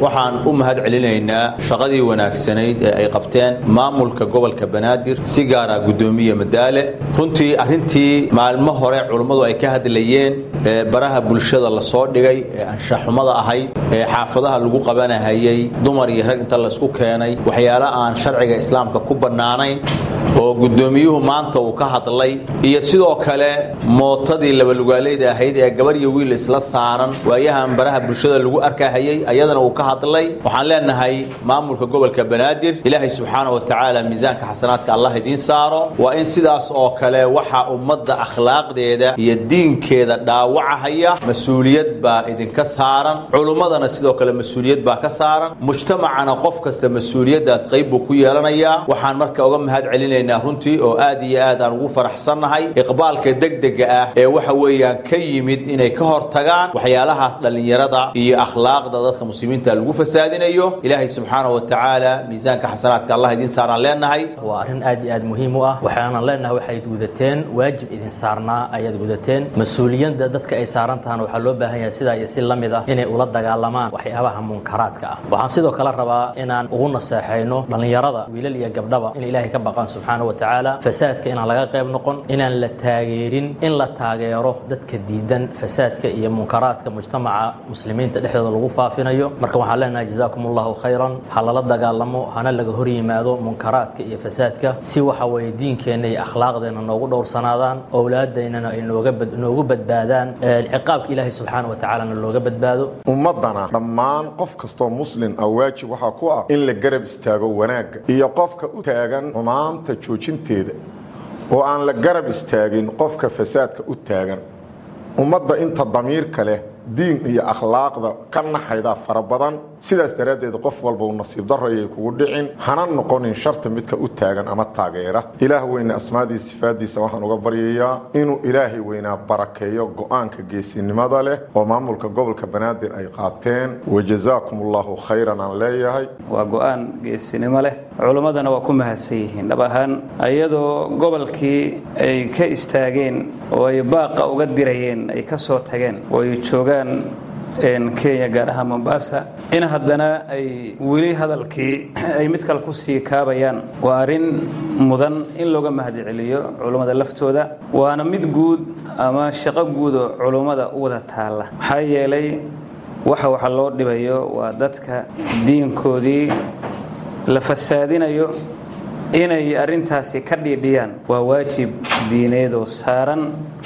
waxaan u mahad celinaynaa shaqadii wanaagsanayd ee ay qabteen maamulka gobolka banaadir si gaara guddoomiye madaale runtii arrintii maalmo hore culummadu ay ka hadlayeen ee baraha bulshada lasoo dhigay ee anshaxumada ahayd ee xaafadaha lagu qabanahayey dumar iyo rag inta laysku keenay waxyaalo aan sharciga islaamka ku bannaanayn oo guddoomiyuhu maanta uu ka hadlay iyo sidoo kale mootadii labalugaaleyda ahayd ee gabar iyo wiil isla saaran waayahan baraha bulshada lagu arkahayey ayadana uu ka hadlay waxaan leenahay maamulka gobolka banaadir ilaahay subxaana wa tacaala miisaanka xasanaadka allah idiin saaro waa in sidaas oo kale waxa ummadda akhlaaqdeeda iyo diinkeeda dhaawacahaya mas-uuliyad baa idinka saaran culummadana sidoo kale mas-uuliyad baa ka saaran mujtamacana qof kasta mas-uuliyaddaas qayb buu ku yeelanayaa waxaan marka uga mahad celinaynaa runtii oo aad iyo aad aan ugu faraxsannahay iqbaalka degdega ah ee waxa weeyaan ka yimid inay ka hortagaan waxyaalahaas dhallinyarada iyo akhlaaqda dadka muslimiinta lagu fasaadinayo ilaahay subxaana wa tacaala miisaanka xasanaadka allah idiin saaraan leenahay waa arrin aad iyo aad muhiim u ah waxaanan leenahay waxayd gudateen waajib idin saarnaa ayaad gudateen mas-uuliyadda dadka ay saaran tahana waxaa loo baahan yahay sidaa iyo si la mid ah inay ula dagaalamaan waxyaabaha munkaraadka ah waxaan sidoo kale rabaa inaan ugu naseexayno dhallinyarada wiilal iyo gabdhaba in ilaahay ka baqaan subxaana wa tacaala fasaadka inaan laga qayb noqon inaan la taageerin in la taageero dadka diidan fasaadka iyo munkaraadka mujtamaca muslimiinta dhexdooda lagu faafinayo marka waxaan leenahay jazaakum allahu khayran ha lala dagaalamo hana laga hor yimaado munkaraadka iyo fasaadka si waxa weeye diinkeenna iyo akhlaaqdeenna noogu dhowrsanaadaan owlaadaynana ay nooga bad- noogu badbaadaan ciqaabka ilaahay subxaana wa tacaalana looga badbaado ummaddana dhammaan qof kastoo muslim ah waajib waxaa ku ah in la garab istaago wanaagga iyo qofka u taagan xumaanta joojinteeda oo aan la garab istaagin qofka fasaadka u taagan ummadda inta damiirka leh diin iyo akhlaaqda ka naxayda fara badan sidaas daraaddeed qof walba uu nasiib darayay kugu dhicin hana noqonin sharta midka u taagan ama taageera ilaah weyne asmaadii sifaadiisa waxaan uga baryayaa inuu ilaahay weynaa barakeeyo go-aanka geesinimada leh oo maamulka gobolka banaadir ay qaateen wajazaakum allahu khayran aan leeyahay waa go-aan geesinimo leh culimmadana waa ku mahadsan yihiin dhab ahaan iyadoo gobolkii ay ka istaageen oo ay baaqa uga dirayeen ay ka soo tageen oo ay joogaan kenya gaar ahaan mombasa in haddana ay weli hadalkii ay mid kale ku sii kaabayaan waa arrin mudan in looga mahadceliyo culummada laftooda waana mid guud ama shaqo guud oo culummada u wada taalla maxaa yeelay waxa waxa loo dhibayo waa dadka diinkoodii la fasaadinayo inay arrintaasi ka dhiidhiyaan waa waajib diineed oo saaran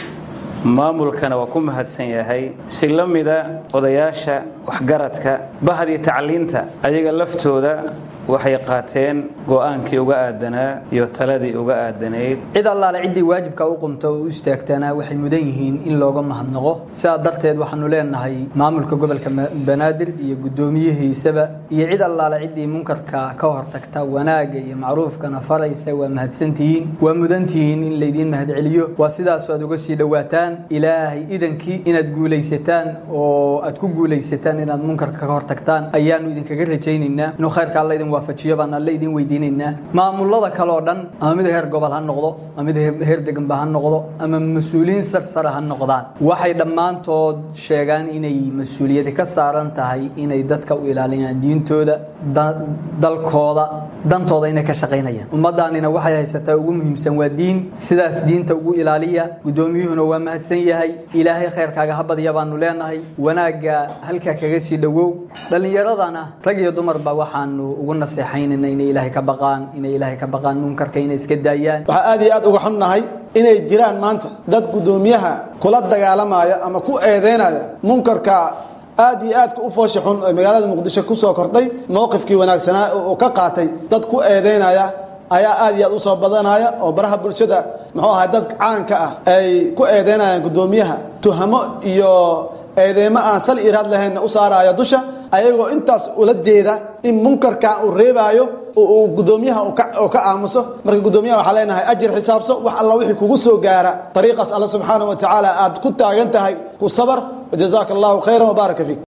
maamulkana waa ku mahadsan yahay si la mida odayaasha waxgaradka bahdii tacliinta ayaga laftooda waxay qaateen go-aankii uga aadanaa iyo taladii uga aadanayd cid allaale ciddii waajibka u qumto oo u istaagtana waxay mudan yihiin in looga mahadnaqo sidaa darteed waxaanu leenahay maamulka gobolka banaadir iyo guddoomiyihiisaba iyo cid allaale ciddii munkarka ka hortagta wanaagga iyo macruufkana faraysa waa mahadsantihiin waa mudantihiin in laydiin mahadceliyo waa sidaasoo aad uga sii dhowaataan ilaahay idankii inaad guulaysataan oo aad ku guulaysataan inaad munkarka ka hortagtaan ayaanu idinkaga rajaynaynaa inuu khayrka alla idin waafajiyo baan alle idin weydiinaynaa maamulada kale oo dhan ama mid heer gobol ha noqdo ama mid heer deganba ha noqdo ama mas-uuliyiin sarsare ha noqdaan waxay dhammaantood sheegaan inay mas-uuliyadi ka saaran tahay inay dadka u ilaaliyaan diintooda dalkooda dantooda inay ka shaqaynayaan ummaddaanina waxay haysataa ugu muhiimsan waa diin sidaas diinta ugu ilaaliya guddoomiyuhuna waa mahadsan yahay ilaahay khayrkaaga ha badya baanu leenahay wanaagga halkaa kaga sii dhowow dhallinyaradana rag iyo dumarba waxaanu ugu naseexaynayna inay ilaahay ka baqaan inay ilaahay ka baqaan munkarka inay iska daayaan waxaa aad iyo aad uga xunnahay inay jiraan maanta dad guddoomiyaha kula dagaalamaya ama ku eedeynaya munkarka aad iyo aadka u foosha xun ee magaalada muqdisho ku soo kordhay mowqifkii wanaagsanaa oo ka qaatay dad ku eedeynaya ayaa aad iyo aad u soo badanaya oo baraha bulshada muxuu ahay dad caanka ah ay ku eedeynayaan guddoomiyaha tuhamo iyo eedeymo aan sal iraad lahaynna u saaraya dusha ayagoo intaas ula jeeda in munkarkan uu reebaayo uu guddoomiyaha oo ka aamuso marka guddoomiyaha waxaa leenahay ajir xisaabso wax alla wixii kugu soo gaara dariiqaas alla subxaana wa tacaala aad ku taagan tahay ku sabar wajazaaka allahu khayran wabaaraka fiik